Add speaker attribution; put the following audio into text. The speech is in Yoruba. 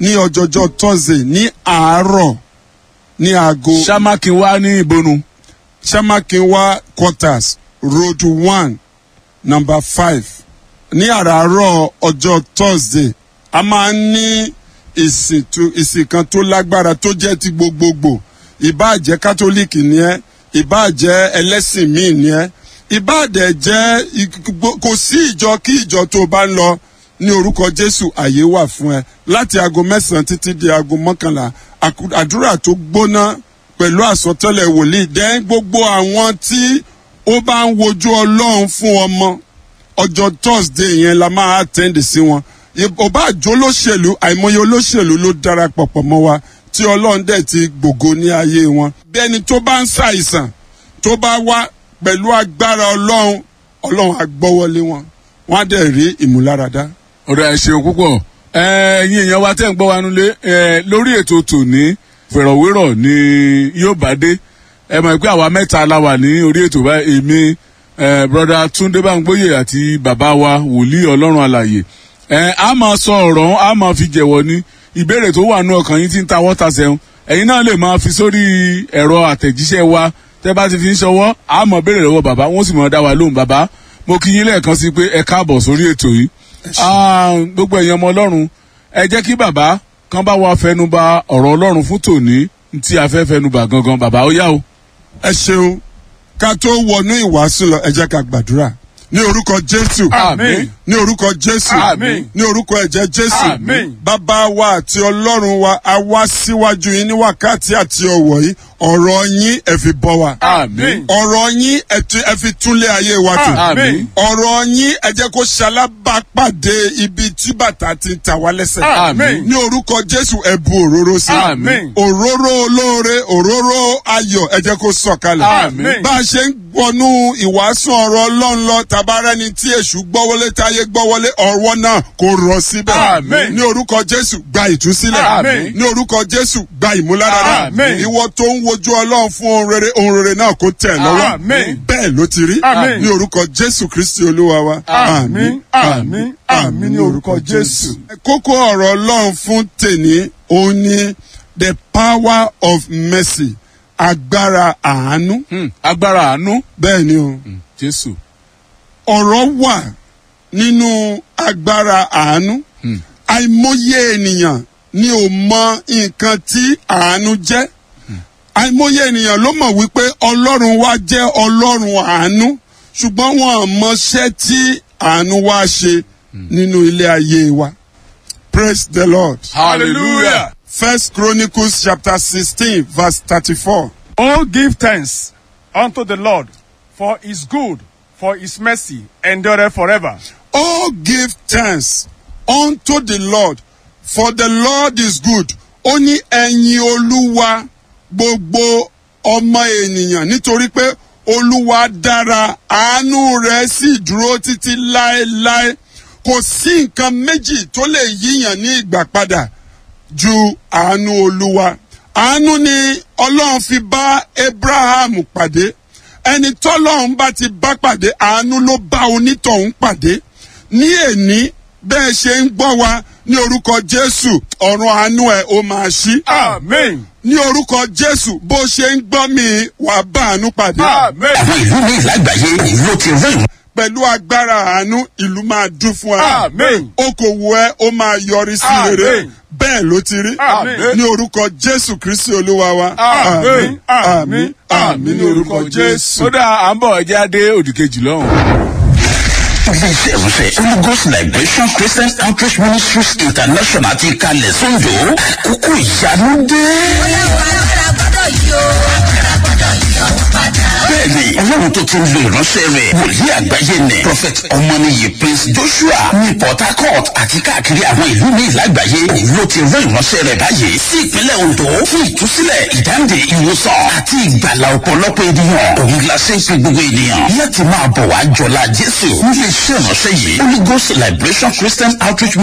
Speaker 1: ní ọjọ́jọ́ thursday ní àárọ̀ ní aago
Speaker 2: sámákin wá ní ìbonu.
Speaker 1: samakinwa quarters road one number five ní àràárọ̀ ọjọ́ thursday a máa ń ní ìsìn tó- ìsìn kan tó lágbára tó jẹ́ ti gbogbogbò ìbáà jẹ́ kátólíìkì ni ẹ́ ìbáà jẹ́ ẹlẹ́sìn míì ni ẹ́ ìbáà dẹ̀ jẹ́ ig- gbo- kò sí ìjọ kí ìjọ tó o bá ń lọ ní orúkọ jésù àyè wà fún ẹ láti aago mẹ́sàn-án títí di aago mọ́kànlá àkú- àdúrà tó gbóná pẹ̀lú àsọtẹ́lẹ̀ wòlíì dẹ́n gbogbo àwọn tí ó bá ń wojú ọlọ́run fún ọmọ ọjọ́ thursday yẹn la máa attend sí wọn ọba àjọ olóṣèlú àìmọye olóṣèlú ló darapọ̀ pọ̀ mọ́ wa tí ọlọ́run dẹ̀ ti gbògo ní ayé wọn. bí ẹni tó bá ń ṣàìsàn tó bá wá pẹ̀lú agbára ọlọ́run ọlọ́run á gbọ́wọ́lé wọn wọ́n á dẹ̀ rí ìmúláradá.
Speaker 2: ọ̀rọ̀ ẹ̀ ṣeun púpọ̀ ẹ̀yin èèyàn wa tẹ́ ń gbọ́ wa nulẹ̀ ẹ̀ lórí ètò tòní fẹ̀rọ̀wérọ̀ ni yóò bá dé ẹ mọ̀ pé àwa mẹ́ta la wà ní orí ètò báyìí èmi ẹ̀ broda túndé báńgbóyè àti bàbá wa wòlíì ọlọ́run àlàyé ẹ̀ a máa sọ ọ̀rọ̀ a máa fi jẹ̀wọ̀ ní ìbéèrè tó wà nù ọkàn yín tí ń ta wọ́ta sẹ́hun ẹ̀yin náà lè máa fi sórí ẹ̀rọ àtẹ̀jíṣẹ́ wa tẹ́ bá ti fi ń ṣọwọ́ a máa béèrè lọ́wọ́ bàbá wọ́n sì máa dá wa lóhùn bàbá mo kí yín lẹ́ẹ̀kan sí pé ẹ káàbọ̀ sórí ètò yìí Ah, gbogbo ẹ̀yin ọmọ ọlọ́run ẹ jẹ́ kí bàbá kan bá wa fẹnuba ọ̀rọ̀ ọlọ́run fún tòní tí a fẹ́ fẹnuba gangan bàbá ó yá o.
Speaker 1: ẹ ṣeun ká tó wọnú ìwàásù lọ ẹ jẹ́ ká gbàdúrà ní orúkọ jésù
Speaker 2: Àmín.
Speaker 1: ní orúkọ jésù
Speaker 2: Àmín.
Speaker 1: ní orúkọ ẹ̀jẹ̀ jésù
Speaker 2: Àmín.
Speaker 1: bàbá wa àti ọlọ́run wa a wá síwájú yín ní wákàtí àti ọ̀wọ̀ yìí ọ̀rọ̀ yín ẹ fi bọ́ wa
Speaker 2: àmín
Speaker 1: ọ̀rọ̀ yín ẹ tu- ẹ fi túnlé ayé wa tò
Speaker 2: àmín
Speaker 1: ọ̀rọ̀ yín ẹ jẹ́ kó ṣalábàápàdé ibi tí bàtà ti ń ta wá lẹ́sẹ̀
Speaker 2: Àmín.
Speaker 1: ní orúkọ jésù ẹ bu òróró sí
Speaker 2: Àmín.
Speaker 1: òróró olóore òróró ayọ̀ ẹ jẹ́ kó sọ̀kalẹ̀
Speaker 2: Àmín.
Speaker 1: bá a ṣe ń wọnú ìwàásù ọ̀rọ̀ ọlọ́run lọ tabarẹ́ni tí èṣù gbọ́wọ́lé táyé gbọ́wọ́lé ọ̀rọ̀ náà kò rọ̀ síbẹ̀
Speaker 2: Àmín.
Speaker 1: ní orúkọ jésù gba ìtúsílẹ̀
Speaker 2: Àmín.
Speaker 1: ní orúkọ jésù gba ìmúláradá
Speaker 2: Àmín.
Speaker 1: ìwọ tó ń wojú ọlọ́run fún ohun rere ohun rere náà kó tẹ̀ lọ́wọ́
Speaker 2: Àmín.
Speaker 1: bẹ́ẹ̀ ló ti rí
Speaker 2: Àmín.
Speaker 1: ní orúkọ jésù kristi olúwa wa
Speaker 2: Àmín, àmín, àmín ní orúkọ Jésù.
Speaker 1: kókó ọ̀rọ̀ ọlọ́run fún tèní òun ni the power of mercy agbára àánú
Speaker 2: Hmm, agbára àánú
Speaker 1: bẹ́ẹ̀ ni o
Speaker 2: jésù
Speaker 1: ọ̀rọ̀ wà nínú agbára àánú
Speaker 2: Hmm.
Speaker 1: àìmọye ènìyàn ni ò mọ nǹkan tí àánú jẹ́ àìmọye ènìyàn ló mọ̀ wípé ọlọ́run wa jẹ́ ọlọ́run àánú ṣùgbọ́n wọn ò mọṣẹ́ tí àánú wa ṣe nínú ilé ayé wa praise the lord
Speaker 2: hallelujah
Speaker 1: first chronicles chapter sixteen verse thirty-four.
Speaker 3: Oh, give thanks unto the Lord, for his good, for his mercy endureth forever.
Speaker 1: Oh, give thanks unto the Lord, for the Lord is good. Ó ní ẹ̀yin olúwa gbogbo ọmọ ènìyàn nítorí pé olúwa dára àánú rẹ̀ sì dúró títí láéláé. Kò sí nǹkan méjì tó lè yíyàn ní ìgbà padà ju àánú olúwa. Àánú ni ọlọ́run fi bá Abraham pàdé. Ẹni tọ́lọ́run bá ti bá pàdé àánú ló bá onítọ̀hún pàdé. Ní èní bẹ́ẹ̀ ṣe ń gbọ́ wa ní orúkọ Jésù ọ̀run àánú ẹ̀ ó máa ṣí.
Speaker 3: Amen.
Speaker 1: Ní orúkọ Jésù bó ṣe ń gbọ́ mi wàá bá àánú pàdé.
Speaker 3: Amen.
Speaker 4: àwọn ìlú ní ìlágbàáyé ló ti rí
Speaker 1: Pẹ̀lú agbára àánú ìlú máa dún fún ẹ.
Speaker 3: Amen.
Speaker 1: Okòwò ẹ ó máa yọrí sí
Speaker 3: Amen.
Speaker 1: rere. Bẹ́ẹ̀ ló ti rí.
Speaker 3: Amen.
Speaker 1: Ní orúkọ Jésù Kristi Olúwa wa.
Speaker 3: Amen.
Speaker 1: Àmín. Àmín ní orúkọ Jésù.
Speaker 2: ó dà à ń bọ̀ ẹjẹ́ adé òdìkejì lọ́hùn.
Speaker 4: iléeṣẹ́ ìrúsẹ̀ holy ghost liberation christian outreach ministries international ti kalẹ̀ sóńdò àkókò ìyanu dé. bẹ́ẹ̀ni ọlọ́run tó ti ń lo ìránṣẹ́ rẹ̀ wòlíì àgbáyé nẹ̀ prophet ọmọnìyí prince joshua ní port harcourt àti káàkiri àwọn ìlú ní ìlágbàáyé ló ti rán ìránṣẹ́ rẹ̀ báyìí sí ìpínlẹ̀ ondo fún ìtúsílẹ̀ ìdáǹdè ìwòsàn àti ìgbàlà ọ̀pọ̀lọpọ̀ ènìyàn òun la ṣe ń pe gbogbo ènìyàn láti máa bọ̀ wá jọlá jésù nílé iṣẹ́ ìránṣẹ́ yìí holy ghost liberation christian outreach